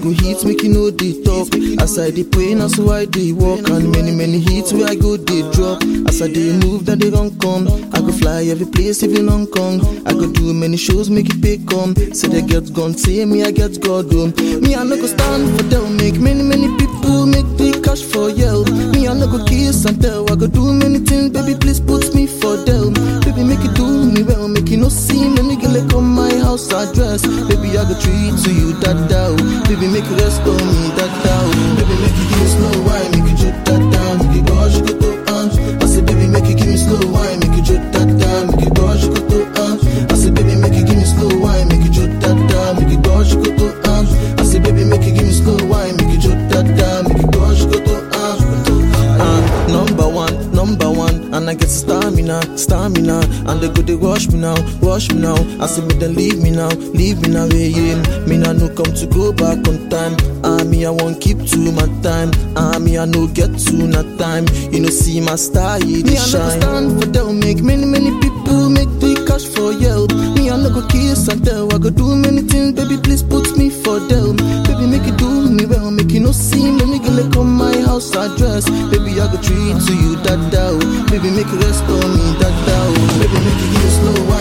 go hit, make you know they talk. As I dey pray, na so I dey walk. And many, many hits where I go, they drop. As I dey move, then they run come. I go fly every place, even Hong Kong. I go do many shows, make it pay come. Say they get gone, say me, I get God home. Me, I no go stand for them, make many, many people make the cash for yell. Me, I no go kiss and tell. I go do many things, baby, please put me for them. Baby, make it do me well, make it no seem. Let me get like on my house address. Baby, I go treat to you that down. Baby, make it rest on me that down. Baby, make it give me slow wine, make it drip that down. Make it go, she go to arms. I say, baby, make it give me slow wine, make it drip that down. Make it go, she go to arms. I say, baby, make it give me slow wine, make it drip that down. Make it go, she go to arms. I say, baby, make it give me slow wine, make it drip that down. Make it go, she go to arms. Uh, number one, number one, and I get stamina, stamina, and they go they rush me now, rush me now. I say me then leave me now, leave me now, yeah, yeah. Me now no come to go back on time. Ah, me I won't keep to my time. Ah, me I no get to not time. You know see my style, yeah, they shine. Me I stand for them, make many many people make the cash for yell. Me I no go kiss and tell, I go do many things, baby please put me for them. Baby make it do me well, make it no seem. Let me get like on my house address. Baby I go treat to you that down. Baby make it rest on me that down. Baby make it give me slow